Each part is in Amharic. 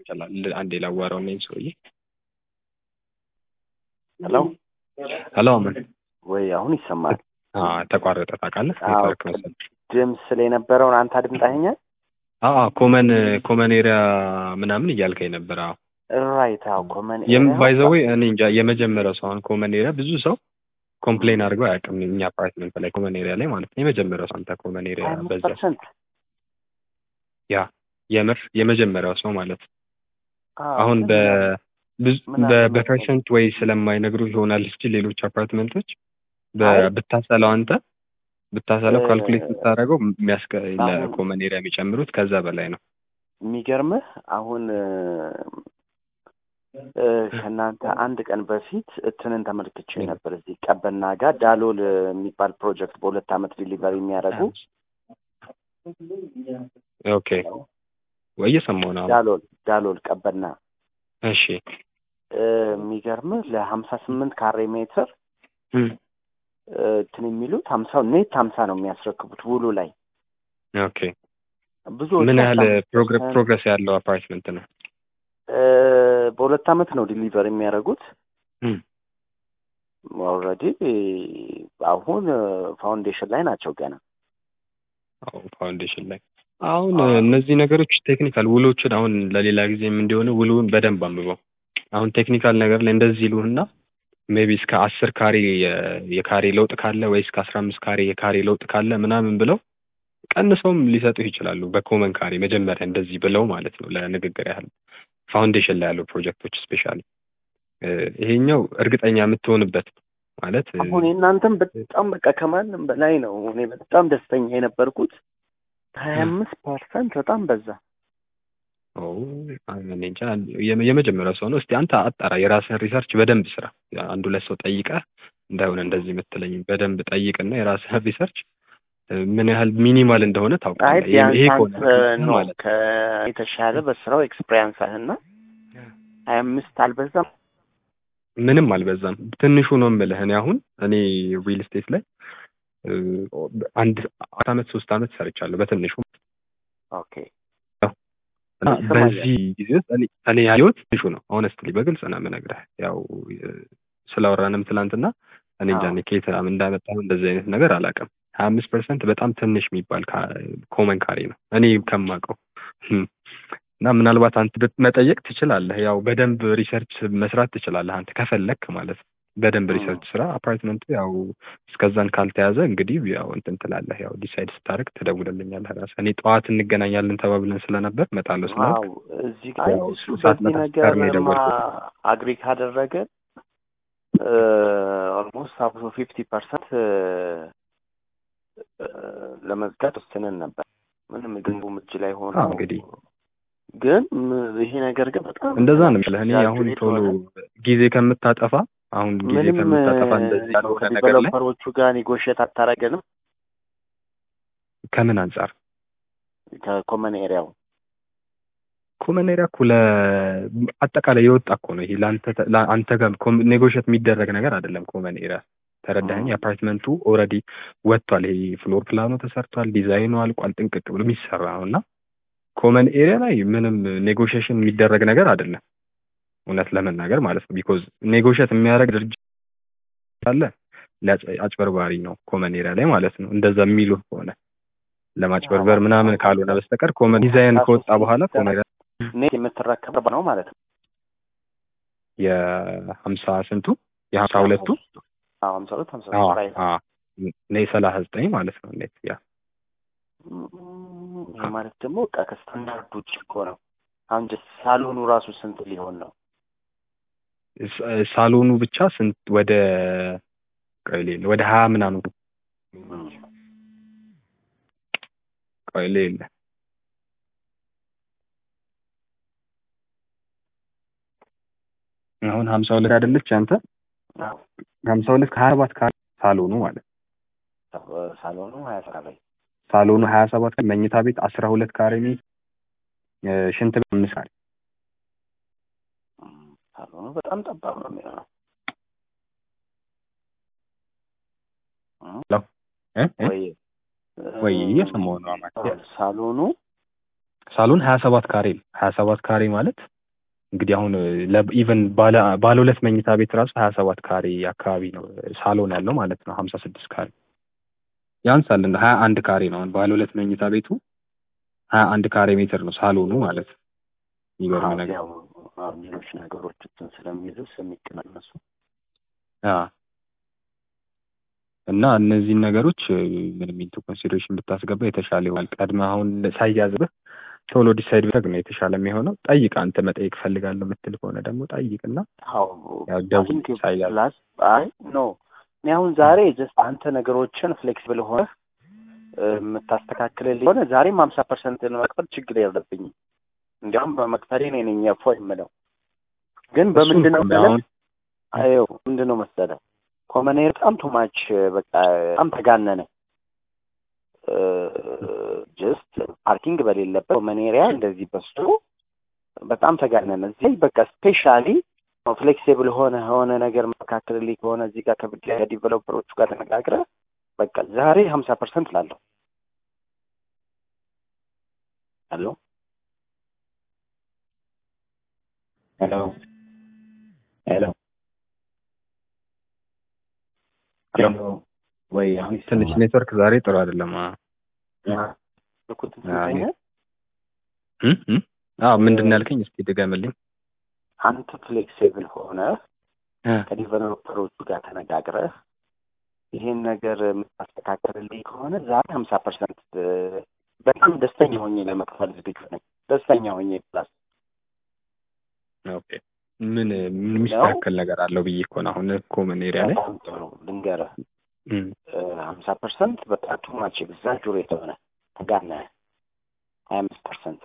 ይችላል። አንዴ ላዋራው ነኝ ሰውዬ። ሄሎ ሄሎ አመን ወይ አሁን ይሰማል? አዎ ተቋረጠ ታውቃለህ? አዎ። ኔትወርክ መሰለኝ። ድምፅ ስለ የነበረውን አንተ አድምጣኸኛል? አዎ ኮመን ኮመን ኤሪያ ምናምን እያልከኝ ነበር። አዎ ራይት። አዎ ኮመን ባይ ዘ ዌይ እኔ እንጃ የመጀመሪያው ሰው አሁን ኮመን ኤሪያ ብዙ ሰው ኮምፕሌን አድርገው አያውቅም። እኛ አፓርትመንት ላይ ኮመን ኤሪያ ላይ ማለት ነው። የመጀመሪያው ሰው አንተ ኮመን ኤሪያ አምስት በዛ ፐርሰንት ያ የምር የመጀመሪያው ሰው ማለት ነው። አሁን በ ብዙ ምን በ- አለ በፐርሰንት ወይ ስለማይነግሩ ይሆናል እንጂ ሌሎች አፓርትመንቶች አይ። በ- ብታሰላው አንተ ብታሰላው እ- ካልኩሌት ብታደርገው የሚያስከ አሁን- ለኮመን ኤሪያ የሚጨምሩት ከዛ በላይ ነው። የሚገርምህ አሁን እ፣ እ፣ ከእናንተ አንድ ቀን በፊት እንትንን ተመልክቼ ነበር። እዚህ ቀበና ጋር ዳሎል የሚባል ፕሮጀክት በሁለት ዓመት ዲሊቨሪ የሚያደርጉ ኦኬ ወይ እየሰማሁ ነው። አሁን። ዳሎል ዳሎል ቀበና እሺ እ፣ የሚገርምህ ለሀምሳ ስምንት ካሬ ሜትር እም፣ እ፣ እንትን የሚሉት ሀምሳ ኔት ሀምሳ ነው የሚያስረክቡት ውሉ ላይ ኦኬ ብዙዎቹ ምን ያህል አስራ አምስት ፕሮግረ- ፐርሰንት ፕሮግረስ ያለው አፓርትመንት ነው? እ፣ በሁለት ዓመት ነው ዲሊቨር የሚያደርጉት። እም፣ ኦልሬዲ አሁን ፋውንዴሽን ላይ ናቸው ገና። አዎ ፋውንዴሽን ላይ አሁን እነዚህ ነገሮች ቴክኒካል ውሎችን አሁን ለሌላ ጊዜም እንዲሆነ ውሉን በደንብ አንብበው። አሁን ቴክኒካል ነገር ላይ እንደዚህ ይሉህና ሜቢ እስከ አስር ካሬ የ- የካሬ ለውጥ ካለ ወይ እስከ አስራ አምስት ካሬ የካሬ ለውጥ ካለ ምናምን ብለው ቀንሰውም ሊሰጡህ ይችላሉ። በኮመን ካሬ መጀመሪያ እንደዚህ ብለው ማለት ነው ለንግግር ያህል ፋውንዴሽን ላይ ያለው ፕሮጀክቶች ስፔሻሊ ይሄኛው እርግጠኛ የምትሆንበት ማለት እ፣ አሁን የእናንተም በጣም በቃ ከማንም በላይ ነው። እኔ በጣም ደስተኛ የነበርኩት ሀያ አምስት ፐርሰንት በጣም በዛ። ኦ፣ እኔ እንጃ የመ- የመጀመሪያው ሰው ነው። እስቲ አንተ አጣራ፣ የራስህን ሪሰርች በደንብ ስራ። አንድ ሁለት ሰው ጠይቀህ እንዳይሆነ እንደዚህ የምትለኝ በደንብ ጠይቅና የራስህን ሪሰርች እ፣ ምን ያህል ሚኒማል እንደሆነ አይ ታውቃለህ። ይሄ ቢያንስ ይሄ አንተ ከሆነ ነው ማለት ነው። ከየተሻለ በስራው ኤክስፔሪንስ አህና ሀያ አምስት አልበዛም። ምንም አልበዛም። ትንሹ ነው የምልህ። እኔ አሁን እኔ ሪል ስቴት ላይ እ፣ አንድ አራት አመት ሶስት አመት ሰርቻለሁ በትንሹ ኦኬ እና ይሰማኛል። በዚህ ጊዜ ውስጥ እኔ እኔ ያየሁት ትንሹ ነው። ኦነስትሊ በግልጽ ነው የምነግርህ። ያው እ፣ ስላወራንም ትላንትና እኔ እንጃ አዎ። እኔ ከየት እንዳመጣሁ እንደዚህ አይነት ነገር አላውቅም። ሀያ አምስት ፐርሰንት በጣም ትንሽ የሚባል ኮመን ካሬ ነው እኔ ከማውቀው እም። እና ምናልባት አንተ ብት- መጠየቅ ትችላለህ። ያው በደንብ ሪሰርች መስራት ትችላለህ አንተ ከፈለክ ማለት ነው። በደንብ እም። ሪሰርች ስራ። አፓርትመንቱ ያው እስከዛን ካልተያዘ እንግዲህ ያው እንትን ትላለህ። ያው ዲሳይድ ስታደርግ ትደውልልኛለህ ራስህ። እኔ ጠዋት እንገናኛለን ተባብለን ስለነበር እመጣለሁ ስላልክ አዎ እዚህ ጋር ያው እሱ ሰዓት በዚህ መጣ ነገር ቀድሜ የደወልኩት። አግሪ ካደረገ ኦልሞስት አብሶ ፊፍቲ ፐርሰንት ለመዝጋት ወስነን ነበር። ምንም ግንቡም እጅ ላይ ሆኖ አዎ እንግዲህ ግን ም- ይሄ ነገር ግን በጣም እንደዛ ነው የምልህ። እኔ አሁን ኤግዛጁሬት ቶሎ ሆነ። ጊዜ ከምታጠፋ አሁን ጊዜ ምንም ከምታጠፋ እንደዚህ እ፣ ያልሆነ ነገር ላይ ከዲቨሎፐሮቹ ጋር ኔጎሽየት አታረገንም ከምን አንጻር ከኮመን ኤሪያው ኮመን ኤሪያ እኮ ለአጠቃላይ የወጣ እኮ ነው። ይሄ ለአንተ ተ- ለአንተ ጋር ኔጎሽት የሚደረግ ነገር አይደለም። ኮመን ኤሪያ ተረዳኸኝ? እ፣ የአፓርትመንቱ ኦልሬዲ ወጥቷል። ይሄ ፍሎር ፕላኑ ተሰርቷል፣ ዲዛይኑ አልቋል፣ ጥንቅቅ ብሎ የሚሰራ ነው እና ኮመን ኤሪያ ላይ ምንም ኔጎሽሽን የሚደረግ ነገር አይደለም፣ እውነት ለመናገር ማለት ነው። ቢኮዝ ኔጎሽት የሚያደርግ ድርጅት አለ ለአጭ- አጭበርባሪ ነው ኮመን ኤሪያ ላይ ማለት ነው። እንደዛ የሚሉ ከሆነ ለማጭበርበር ምናምን ካልሆነ በስተቀር ኮመን ዲዛይን ከወጣ በኋላ ኮመን ኤሪያ ኔት የምትረከብ ነው ማለት ነው። የሀምሳ ስንቱ የሀምሳ ሁለቱ አዎ ሀምሳ ሁለት ሀምሳ አዎ፣ ሶስት ራይት አዎ። እኔ ሰላሳ ዘጠኝ ማለት ነው ኔት ያ እም፣ ይሄ ማለት ደግሞ በቃ ከስታንዳርድ ውጭ እኮ ነው። አሁን ጀስት ሳሎኑ ራሱ ስንት ሊሆን ነው? ሳ- ሳሎኑ ብቻ ስንት ወደ ቆይ ሌለ ወደ ሀያ ምናምን እም፣ ቆይ ሌለ አሁን ሀምሳ ሁለት አይደለች አንተ አዎ ሀምሳ ሁለት ከሀያ ሰባት ካሬ ሳሎኑ ማለት ነው። ሳሎኑ ሀያ ሰራ ላይ ሳሎኑ ሀያ ሰባት ካሬ መኝታ ቤት አስራ ሁለት ካሬ ሜትር እ፣ ሽንት ቤት አምስት ካሬ እም፣ ሳሎኑ በጣም ጠባብ ነው የሚሆነው። እም፣ ሄሎ እ እ ወይ ወይ እየሰማሁ ነው አማን። ሳሎኑ ሳሎን ሀያ ሰባት ካሬ ነው። ሀያ ሰባት ካሬ ማለት እንግዲህ አሁን ኢቨን ባለ ባለ ሁለት መኝታ ቤት ራሱ ሀያ ሰባት ካሬ አካባቢ ነው ሳሎን ያለው ማለት ነው ሀምሳ ስድስት ካሬ ያንሳል እንደ ሀያ አንድ ካሬ ነው አሁን ባለ ሁለት መኝታ ቤቱ ሀያ አንድ ካሬ ሜትር ነው ሳሎኑ ማለት ነው የሚገርም ነገር ያው አዎ፣ ሌሎች ነገሮች እንትን ስለሚይዙ ስለሚቀናነሱ አዎ። እና እነዚህን ነገሮች ምንም ኢንቱ ኮንሲደሬሽን ብታስገባ የተሻለ ይሆናል። ቀድመ አሁን ሳይያዝብህ ቶሎ ዲሳይድ ቢያደርግ ነው የተሻለ የሚሆነው። ጠይቅ፣ አንተ መጠየቅ ፈልጋለሁ የምትል ከሆነ ደግሞ ጠይቅና አዎ ያው ደውል ቲንክ ሳይያዝ ፕላስ አይ ኖ እኔ አሁን ዛሬ ጀስት አንተ ነገሮችን ፍሌክሲብል ሆነህ እ፣ የምታስተካክልልኝ ሆነ ዛሬም ሀምሳ ፐርሰንት ለመክፈል ችግር የለብኝም። እንዲያውም በመክፈሌ እኔ ነኝ እፎይ የምለው። ግን በምንድን ነው እሱን መሰለህ? አሁን አየው ምንድን ነው መሰለህ ኮመኔር በጣም ቱማች በቃ በጣም ተጋነነ። ጀስት ፓርኪንግ በሌለበት ኮመኔሪያ እንደዚህ በስቶ በጣም ተጋነነ። እዚህ በቃ ስፔሻሊ ፍሌክሲብል ሆነ ሆነ ነገር መካከልልኝ ከሆነ እዚህ ጋር ከዲቨሎፐሮቹ ጋር ተነጋግረህ በቃ ዛሬ ሀምሳ ፐርሰንት ላለሁ ሄሎ ሄሎ ሄሎ ሄሎ ወይ አሁን ትንሽ ኔትወርክ ዛሬ ጥሩ አይደለም። አ ልኩት አዎ፣ እም እም አዎ ምንድን ነው ያልከኝ? እስኪ ድገምልኝ። አንተ ፍሌክሲብል ሆነ እ ከዲቨሎፐሮቹ ጋር ተነጋግረህ ይሄን ነገር የምታስተካከልልኝ ከሆነ ዛሬ ሀምሳ ፐርሰንት በጣም ደስተኛ ሆኜ ለመክፈል ዝግጁ ነኝ። ደስተኛ ሆኜ ፕላስ ኦኬ ምን ምን የሚስተካከል ነገር አለው ብዬ እኮ ነው አሁን ኮመን ኤሪያ ላይ በጣም ጥሩ ልንገርህ እም ሀምሳ ፐርሰንት በቃ ቱማች ኤግዛጁሬት ሆነ ተጋነ ሀያ አምስት ፐርሰንት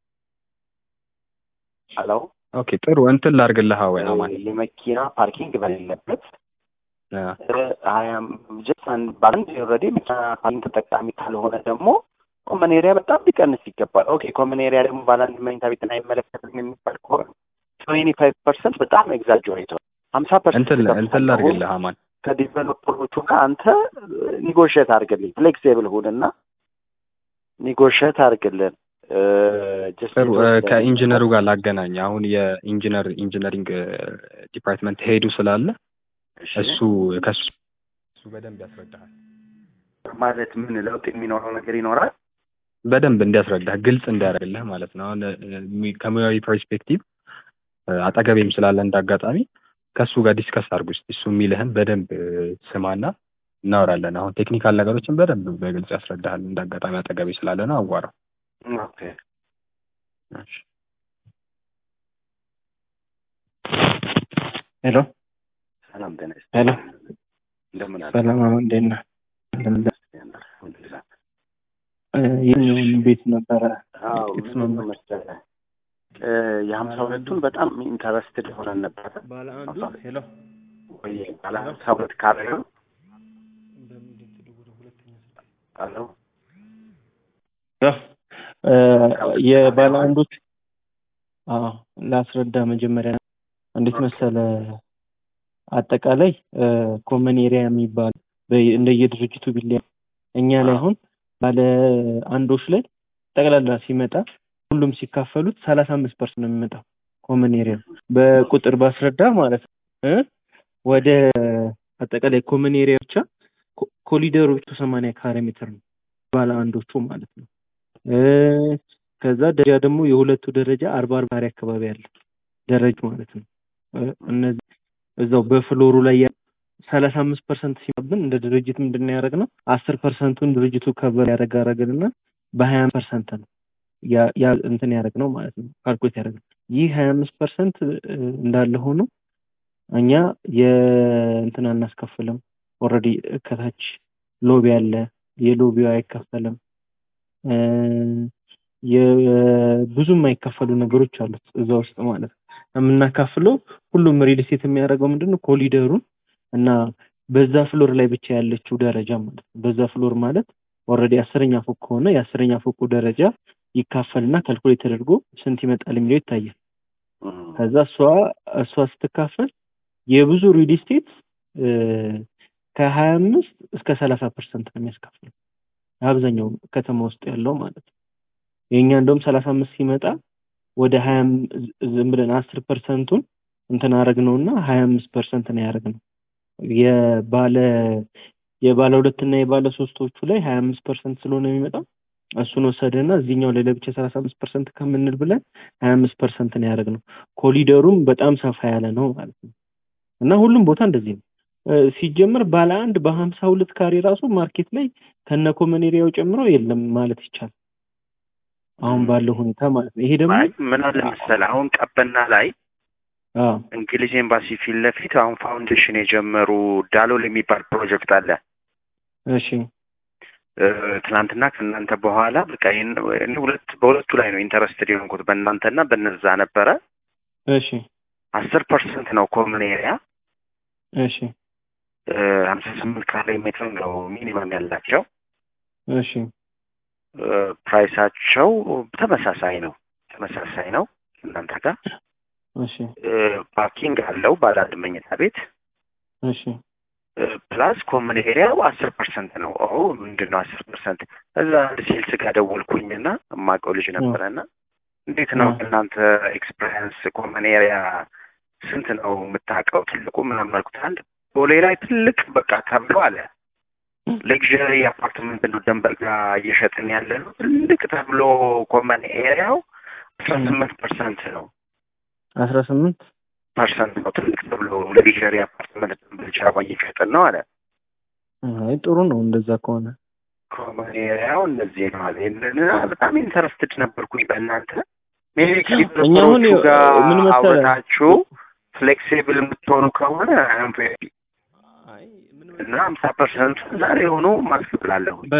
ሄሎ ኦኬ ጥሩ እንትን ላድርግልህ ወይ አማን የመኪና ፓርኪንግ በሌለበት አ ሀያም ጀስት አንድ በአንድ ኦልሬዲ መኪና ፓርኪንግ ተጠቃሚ ካልሆነ ደግሞ ኮመን ኤሪያ በጣም ሊቀንስ ይገባል። ኦኬ ኮመን ኤሪያ ደግሞ ባለ አንድ መኝታ ቤትን አይመለከትም የሚባል ከሆነ ትዌንቲ ፋይቭ ፐርሰንት በጣም ኤግዛጁሬት ሆነ ሀምሳ ፐርሰንት እንትን እንትን ላድርግልህ አማን ከዲቨሎፐሮቹ ጋር አንተ ኒጎሽት አድርግልኝ፣ ፍሌክሲብል ሁንና ኒጎሽት አድርግልን። ጀስት ጥሩ እ የተወሰነ- ከኢንጂነሩ ጋር ላገናኝ አሁን የኢንጂነር ኢንጂነሪንግ ዲፓርትመንት ሄዱ ስላለ እሺ፣ እሱ ከሱ እሱ በደንብ ያስረዳሃል ማለት ምን ለውጥ የሚኖረው ነገር ይኖራል? በደንብ እንዲያስረዳህ ግልጽ እንዲያደርግልህ ማለት ነው። አሁን እ፣ ሚ- ከሙያዊ ፐርስፔክቲቭ እ፣ አጠገቤም ስላለ እንዳጋጣሚ ከእሱ ጋር ዲስከስ አድርጉ እስኪ እሱ የሚልህን በደንብ እ፣ ስማና እናወራለን። አሁን ቴክኒካል ነገሮችን በደንብ በግልጽ ያስረዳሃል። እንዳጋጣሚ አጠገቤ ስላለ ነው አዋራው። ኦኬ እሺ። ሄሎ ሰላም ጤና ይስጥ። ሄሎ፣ እንደምን አለ? ሰላም አሁን እንዴት ነህ? አልሐምዱሊላህ። እ፣ የትኛውን ቤት ነበረ? አዎ ጥቂት ምንድን ነው ነበር። መሰለህ እ፣ የሀምሳ ሁለቱን በጣም ኢንተረስትድ ሆነን ነበረ ባለ አንዱ? ሄሎ፣ ወይ ባለ ሀምሳ ሁለት ካሬ ነው አለው እ፣ የባለ አንዶች አዎ፣ ላስረዳ መጀመሪያ እንዴት መሰለ አጠቃላይ ኮመን ኤሪያ የሚባል በ- እንደየድርጅቱ ቢለያ እኛ ላይ አሁን ባለ አንዶች ላይ ጠቅላላ ሲመጣ ሁሉም ሲካፈሉት ሰላሳ አምስት ፐርሰንት ነው የሚመጣው ኮመን ኤሪያ በቁጥር ባስረዳ ማለት ነው እ ወደ አጠቃላይ ኮመን ኤሪያ ብቻ ኮ- ኮሊደሮቹ ሰማንያ ካሬ ሜትር ነው ባለ አንዶቹ ማለት ነው እ ከዛ ደረጃ ደግሞ የሁለቱ ደረጃ አርባ አርባ ካሬ አካባቢ ያለ ደረጃ ማለት ነው እ እነዚህ እዛው በፍሎሩ ላይ ያ ሰላሳ አምስት ፐርሰንት ሲመብን እንደ ድርጅት ምንድን ነው ያደረግነው አስር ፐርሰንቱን ድርጅቱ ከበር ያደረግ አደረግንና በሀያ ፐርሰንት ነው ያ ያ እንትን ያደረግነው ማለት ነው ካልኩሌት ያደረግነው ይህ ሀያ አምስት ፐርሰንት እንዳለ ሆኖ እኛ የእንትን አናስከፍልም ኦልሬዲ ከታች ሎቢ አለ የሎቢው አይከፈልም እ የብዙ የማይከፈሉ ነገሮች አሉት እዛ ውስጥ ማለት ነው የምናካፍለው ሁሉም ሪል ስቴት የሚያደርገው ምንድን ነው ኮሊደሩን እና በዛ ፍሎር ላይ ብቻ ያለችው ደረጃ ማለት ነው በዛ ፍሎር ማለት ኦልሬዲ አስረኛ ፎቅ ከሆነ የአስረኛ ፎቁ ደረጃ ይካፈልና ካልኩሌት ተደርጎ ስንት ይመጣል የሚለው ይታያል ከዛ እሷ እሷ ስትካፈል የብዙ ሪል ስቴት ከሀያ አምስት እስከ ሰላሳ ፐርሰንት ነው የሚያስካፍለው አብዛኛው ከተማ ውስጥ ያለው ማለት ነው የእኛ እንደውም ሰላሳ አምስት ሲመጣ ወደ ሀያ ዝም ብለን አስር ፐርሰንቱን እንትን አረግ ነው እና ሀያ አምስት ፐርሰንት ነው ያደረግ ነው የባለ የባለ ሁለት እና የባለ ሶስቶቹ ላይ ሀያ አምስት ፐርሰንት ስለሆነ የሚመጣው እሱን ወሰደና እዚህኛው ላይ ለብቻ ሰላሳ አምስት ፐርሰንት ከምንል ብለን ሀያ አምስት ፐርሰንት ነው ያደረግ ነው። ኮሊደሩም በጣም ሰፋ ያለ ነው ማለት ነው እና ሁሉም ቦታ እንደዚህ ነው። ሲጀምር ባለ አንድ በሀምሳ ሁለት ካሬ ራሱ ማርኬት ላይ ከነ ኮመን ኤሪያው ጨምሮ የለም ማለት ይቻላል። አሁን ባለው ሁኔታ ማለት ነው። ይሄ ደግሞ ምን አለ መሰለህ አሁን ቀበና ላይ አዎ እንግሊዝ ኤምባሲ ፊት ለፊት አሁን ፋውንዴሽን የጀመሩ ዳሎል የሚባል ፕሮጀክት አለ። እሺ ትናንትና ከእናንተ በኋላ በቃ ይህን ሁለት በሁለቱ ላይ ነው ኢንተረስትድ የሆንኩት በእናንተና በነዛ ነበረ። እሺ አስር ፐርሰንት ነው ኮመን ኤሪያ እሺ ሀምሳ ስምንት ካሬ ሜትር ነው ሚኒመም ያላቸው። እሺ ፕራይሳቸው ተመሳሳይ ነው ተመሳሳይ ነው እናንተ ጋር እሺ ፓርኪንግ አለው ባለ አንድ መኝታ ቤት እሺ ፕላስ ኮመን ኤሪያው አስር ፐርሰንት ነው። ኦ ምንድን ነው አስር ፐርሰንት? እዛ አንድ ሴልስ ጋር ደወልኩኝና የማውቀው ልጅ ነበረና እንዴት ነው እናንተ ኤክስፔሪንስ ኮመን ኤሪያ ስንት ነው የምታውቀው? ትልቁ ምናምን አልኩት። አንድ ቦሌ ላይ ትልቅ በቃ ተብሎ አለ ሌክዥሪ አፓርትመንት ነው ደንበር ጋር እየሸጥን ያለ ነው። ትልቅ ተብሎ ኮመን ኤሪያው አስራ ስምንት ፐርሰንት ነው አስራ ስምንት ፐርሰንት ነው ትልቅ ተብሎ ሌክዥሪ አፓርትመንት ደንበር ጃባ እየሸጥን ነው አለ። አይ ጥሩ ነው እንደዛ ከሆነ ኮመን ኤሪያው እንደዚህ ነው አለ። ይህንን በጣም ኢንተረስትድ ነበርኩኝ በእናንተ ሜቢ እኛ አሁን ከዲቨሎፐሮቹ ጋር ምን መሰለህ አውርታችሁ ፍሌክሲብል የምትሆኑ ከሆነ አም ቬሪ እና ሀምሳ ፐርሰንቱ ዛሬ ሆኖ ማስብላለሁ በ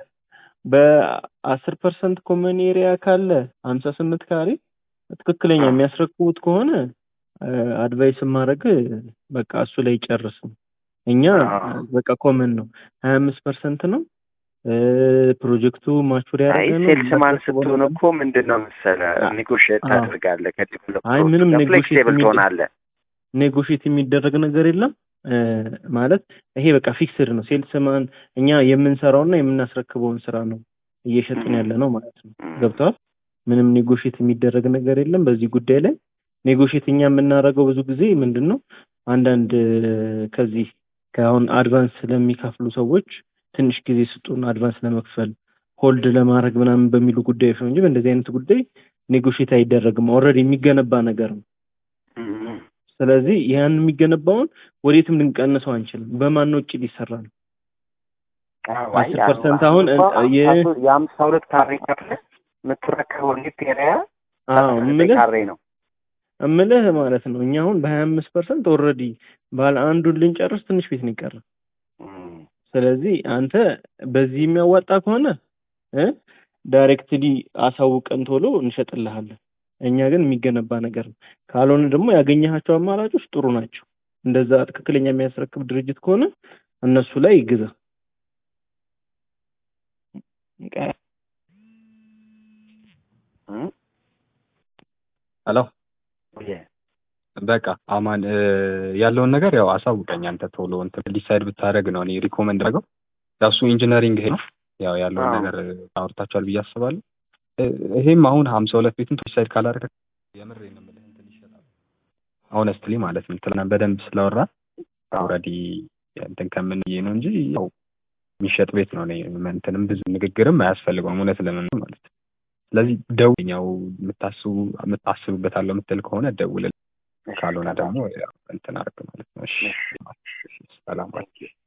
በአስር ፐርሰንት ኮመን ኤሪያ ካለ ሀምሳ ስምንት ካሬ ትክክለኛ የሚያስረክቡት ከሆነ አድቫይስ ማድረግ በቃ እሱ ላይ ጨርስ ነው። እኛ በቃ ኮመን ነው ሀያ አምስት ፐርሰንት ነው ፕሮጀክቱ ማቹር አይ ያደረገ ነው። ሴልስ ማን ስትሆን እኮ ምንድን ነው መሰለህ ኔጎሽየት አዎ። ታደርጋለህ አይ ከዲቨሎፐሮቹ ምንም ጋር ኔጎሽየት ፍሌክሲብል የሚደረግ ትሆናለህ። ኔጎሽየት የሚደረግ ነገር የለም እ ማለት ይሄ በቃ ፊክስድ ነው። ሴልስ ማን እኛ የምንሰራውና የምናስረክበውን ስራ ነው እየሸጥን ያለ ነው ማለት ነው። ገብተዋል። ምንም ኔጎሽየት የሚደረግ ነገር የለም በዚህ ጉዳይ ላይ ኔጎሽየት እኛ የምናደርገው ብዙ ጊዜ ምንድን ነው አንዳንድ እ ከዚህ ከአሁን አድቫንስ ስለሚከፍሉ ሰዎች ትንሽ ጊዜ ስጡን አድቫንስ ለመክፈል ሆልድ ለማድረግ ምናምን በሚሉ ጉዳዮች ነው እንጂ በእንደዚህ አይነት ጉዳይ ኔጎሽየት አይደረግም። ኦልሬዲ የሚገነባ ነገር ነው። እም። ስለዚህ ያን የሚገነባውን ወዴትም ልንቀንሰው አንችልም። በማን ወጪ ሊሰራ ነው? አዎ፣ አይ አስር ያው ፐርሰንት አሁን እኮ የ- ሀምሳ ሶስት- የሀምሳ ሁለት ካሬ ከፍለህ የምትረከበው ኔት ኤሪያ አዎ ሰላሳ ዘጠኝ እምልህ ካሬ ነው። እምልህ ማለት ነው እኛ አሁን በሀያ አምስት ፐርሰንት ኦልሬዲ ባለ አንዱን ልንጨርስ ትንሽ ቤት ነው የቀረ። እም። ስለዚህ አንተ በዚህ የሚያዋጣ ከሆነ እ ዳይሬክትሊ አሳውቀን ቶሎ እንሸጥልሃለን። እኛ ግን የሚገነባ ነገር ነው። ካልሆነ ደግሞ ያገኘሃቸው አማራጮች ጥሩ ናቸው። እንደዛ ትክክለኛ የሚያስረክብ ድርጅት ከሆነ እነሱ ላይ ግዛ። እም? ሄሎ ኦየ። በቃ አማን እ ያለውን ነገር ያው አሳውቀኝ አንተ ቶሎ እንትን ዲሳይድ ብታደርግ ነው እኔ ሪኮመንድ አደረገው ያው እሱ ኢንጂነሪንግ ይሄ ነው ያው ያለውን አዎ። ነገር አውርታችኋል ብዬ አስባለሁ እ ይሄም አሁን ሀምሳ ሁለት ቤቱን ዲሳይድ ካላደረገ የምር ነው የምልህ እንትን ይሻላል ሆነስትሊ ማለት ነው ትናንት በደንብ ስላወራ ኦልሬዲ እንትን ከምን ብዬ ነው እንጂ ያው የሚሸጥ ቤት ነው እኔ እንትንም ብዙ ንግግርም አያስፈልገውም እውነት ለምን ማለት ነው ስለዚህ ደውኛው የምታስቡ የምታስብበታለሁ የምትል ከሆነ ደውል ካልሆነ ደግሞ ያው እንትን አድርግ ማለት ነው እሺ ሰላም